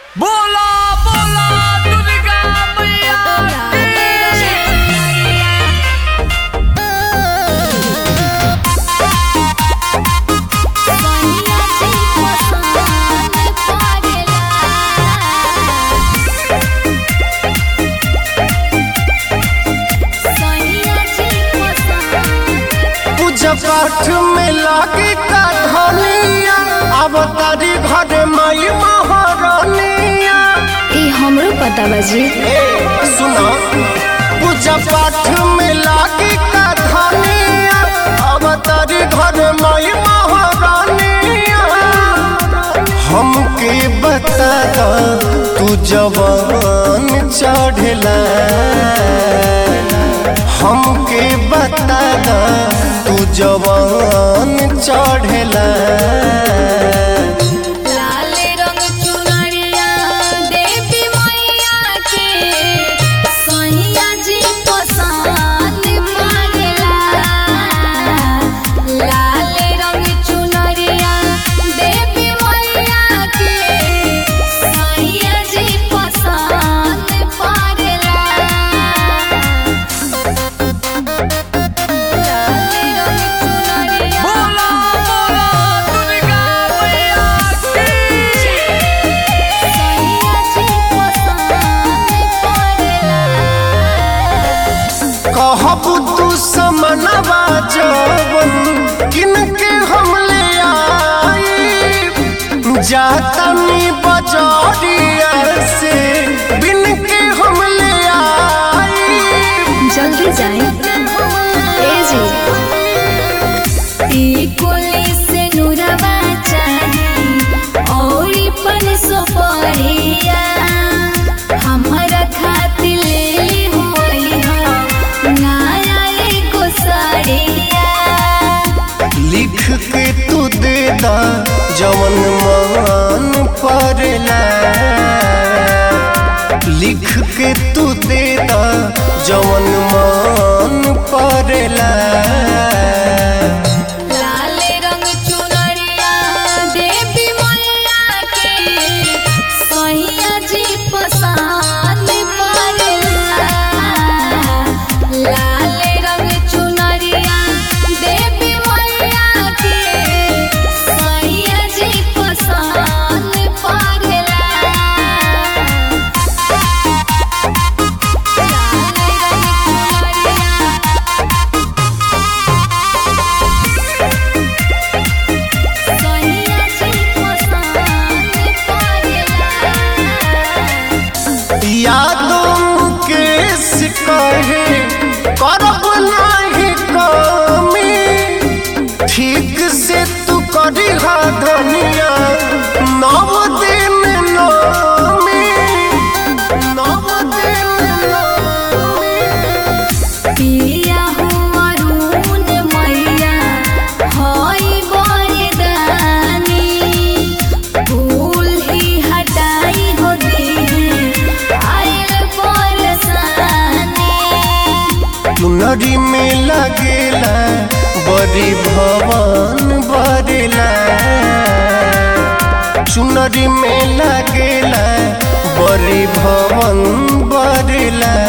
बोला बोला दुर्गा मैया पूजा पाठ में लागे का धनिया अब तारी घर माई महारानिया ई हमरो पता बाजी ए सुनो पूजा पाठ में लागे का धनिया अब तारी घर माई महारानिया हमके बता दो तू जवान चढ़ला हमके बता दो तू जवान चढ़ला लाल रंग चुनरिया देवी मैया के सैया जी पसंद मांगला लाल रंग चुनरिया देवी मैया के सैया जी पसंद पड़ला लाल रंग चुनरिया बोला बोला दुर्गा मैया कहब तू समनवा जवन किनके हम ले आई जातनी बजरिया से बिन के हम ले आई जल्दी जाए ए जी ई कोली से नुरवा चाही औरी पन सुपरिया हमरा खातिर ले होई हो नया एगो साड़िया लिख के तू दे दा जवन मान पड़ला लिख के तू दे दा जवन मान पड़ला लाल रंग चुनरिया देवी मैया के सैया जी पसंद पड़ला लाल रंग चुनरिया देवी मैया के सैया जी पसंद पड़ला लाल रंग चुनरिया सैया जी पसंद पड़ला यादों के सिकहे करब नाही कमी ठीक से तू करी हा धनिया नव दिन नमी नव दिन नमी पिया हुआ रून मैया हई बरदानी भूल ही हटाई हो दी आयल परेशानी चुनरी में लगेला बड़ी भवन बरेला चुनरी में लगेला बड़ी भवन बरेला